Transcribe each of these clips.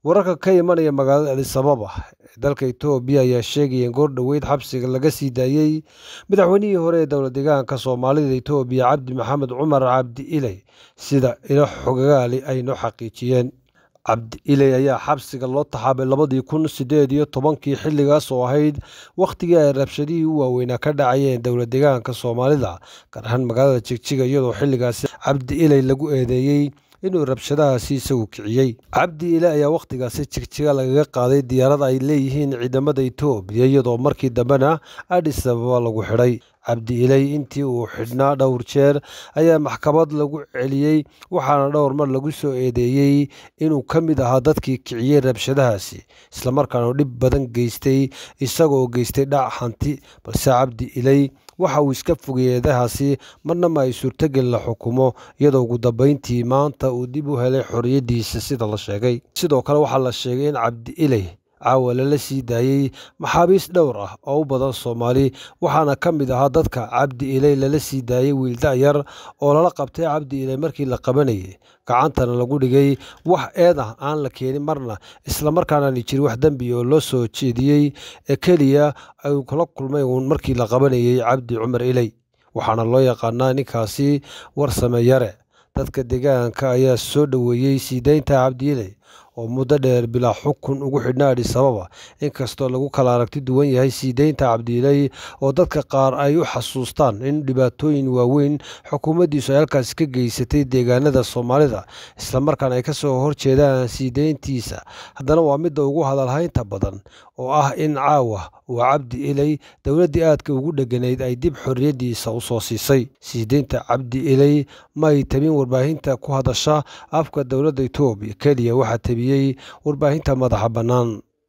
wararka ka imanaya magaalada adisababa ee dalka etoobiya ayaa sheegaya in goor dhoweyd xabsiga laga sii daayey madaxweynihii hore ee dowla deegaanka soomaalida etoobiya cabdi maxamed cumar cabdi iley sida ilo xogagaali ay noo xaqiijiyeen cabdi iley ayaa xabsiga loo taxaabay labadii kun sideed iyo tobankii xilligaas oo ahayd wakhtigii ay rabshadihii u waaweynaa ka dhacayeen dowla deegaanka soomaalida gaar ahaan magaalada jigjiga iyadoo xilligaasi cabdi iley lagu eedeeyey inuu rabshadahaasi isagu kiciyey cabdi ile ayaa wakhtigaasi jigjiga lagaga qaaday diyaarad ay leeyihiin ciidamada etoobiya iyadoo markii dambena adhis ababa lagu xidhay cabdi iley intii uu xidhnaa dhowr jeer ayaa maxkamad lagu celiyey waxaana dhowr mar lagu soo eedeeyey inuu ka mid ahaa dadkii kiciyey rabshadahaasi islamarkaana dhib badan geystay isagoo geystay dhac hanti balse cabdi iley waxa uu iska fogay eedahaasi marna ma ay suurtogel la xukumo iyadoo ugu dambayntii maanta uu dib u helay xorriyaddiisa sida la sheegay sidoo kale waxaa la sheegay in cabdi iley caawa lala sii daayey maxaabiis dhowr ah oo u badan soomaali waxaana ka mid ahaa dadka cabdi iley lala sii daayey wiil da'yar oo lala qabtay cabdi iley markii la qabanayay gacantana lagu dhigay wax eed ah aan la keenin marna islamarkaanaani jirin wax dembi oo loo soo jeediyey ee keliya ay kula kulmay uun markii la qabanayay cabdi cumar iley waxaana loo yaqaanaa ninkaasi warsame yare dadka deegaanka ayaa soo dhoweeyey sii daynta cabdi iley oo muddo dheer bilaa xukun ugu xidhnaa adhis ababa inkastoo lagu kala aragti duwan yahay sii daynta cabdiiley oo dadka qaar ay u xasuustaan in dhibaatooyin waaweyn xukuumaddiisu ay halkaasi ka geysatay deegaanada soomaalida islamarkaana ay ka soo horjeedaan sii dayntiisa haddana waa midda ugu hadalhaynta badan oo ah in caawa uu cabdi iley dowladdii aadka ugu dheganayd ay dib xorriyaddiisa u soo siisay sii daynta cabdi iley ma ay tabin warbaahinta ku hadasha afka dowladda etoobiya keliya waxaa tabiyey warbaahinta madaxa bannaan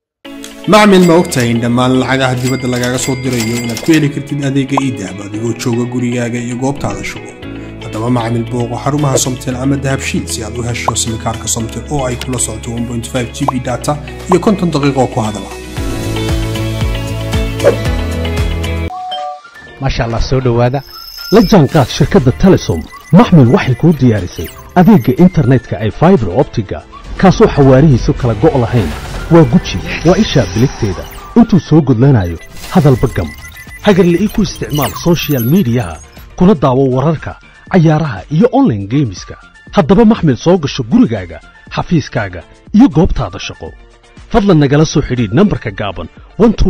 macmil ma ogtahay in dhammaan lacagaha dibadda lagaaga soo dirayo inaad ku heli kartid adeega iidahab adigoo jooga gurigaaga iyo goobtaada shugo haddaba macmil booqo xarumaha somtel ama dahabshiil si aad u hesho simikaarka somtel oo ay kula socoto g b data iyo konton daqiiqoo ku hadala maasha allah soo dhowaada la jaanqaad shirkadda telesom maxmil waxay kuu diyaarisay adeegga internetka ay faibar optiga kaasoo xawaarihiisu kala go' lahayn waa guji waa ishaa biligteeda intuu soo gudlanayo hadalba gam hagarle ii ku isticmaal sochial midiyaha kuna daawo wararka cayaaraha iyo onlaine geemiska haddaba maxmil soo gasho gurigaaga xafiiskaaga iyo goobtaada shaqo fadlan nagala soo xidhiidh nambarka gaaban